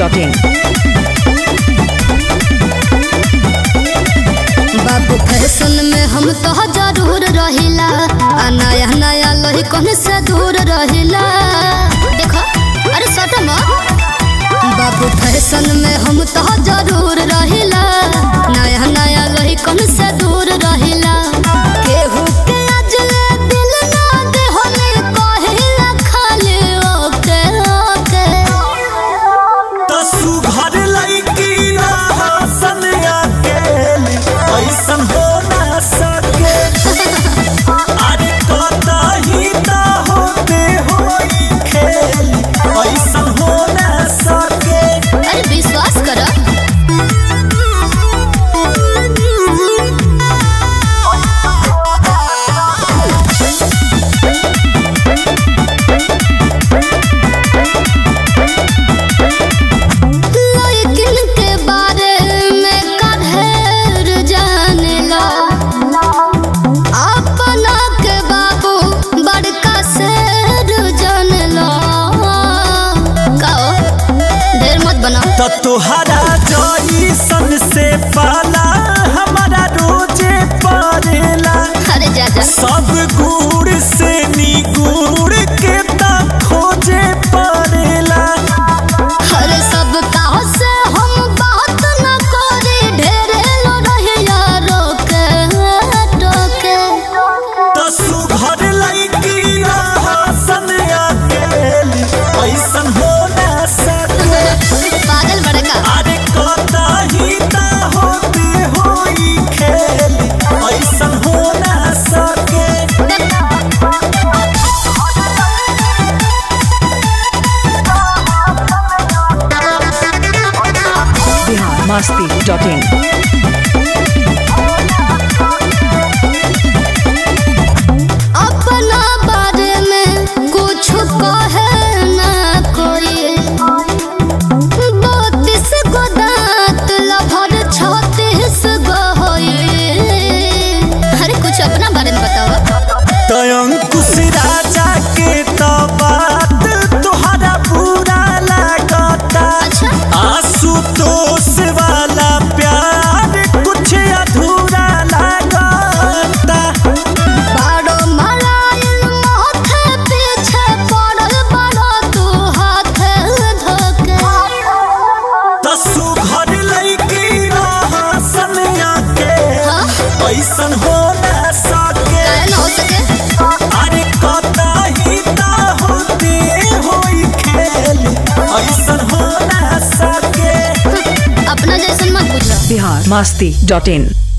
masti.in. बाबू fashion में हम तो जरूर रहिला आ नया नया लही कौन से दूर रहिला देखो अरे सट बाबू फैशन में हम तो जरूर रहिला नया नया लही कौन से दूर रहिला केहू के अजले दिल ना दे होने कहिला खाली ओके ओके तसु घर लईकी हसन अकेली ऐसन हो ना सके अरे कतही त होते होई खेली ऐसन हो ना सके अरे विश्वास करो लेकिन के बारे में कढ़ेर जानेला अपना के बाबू बड़का शेर जानेला कहो देर मत बनाओ त तोहरा जईसन से पाला हमारा रोजे पड़ेला अरे जा जा सब गुड़ से निगुड़ के त खोजे पड़ेला अरे सब काह से हम बात न करी ढेरे लो रहिया रोके टोके तसु घर लईकी हसन अकेली ऐसन हो ना सके पागल बड़का अरे कतही त होते होई खेली ऐसन हो ना सके Bihar masti.in. अपना बारे में कुछ कहे ना कोई बत्तीस गो दांत लभर छत्तीस गो होई अरे कुछ अपना बारे में बताओ तयंकुश राजा के तो बात तोहरा बुरा लागता अच्छा आशुतोष वाला प्यार कुछ अधूरा लागता बाड़ो मराइल माथे पीछे पड़ल बड़ो तू हाथ धोके तसु घर लईकी हसन के हाँ? ऐसन हो ना सके काहे ना हो सके अरे कतही त होते होई खेली ऐसन हो ना सके अपना जैसन मत बुझो Bihar masti.in.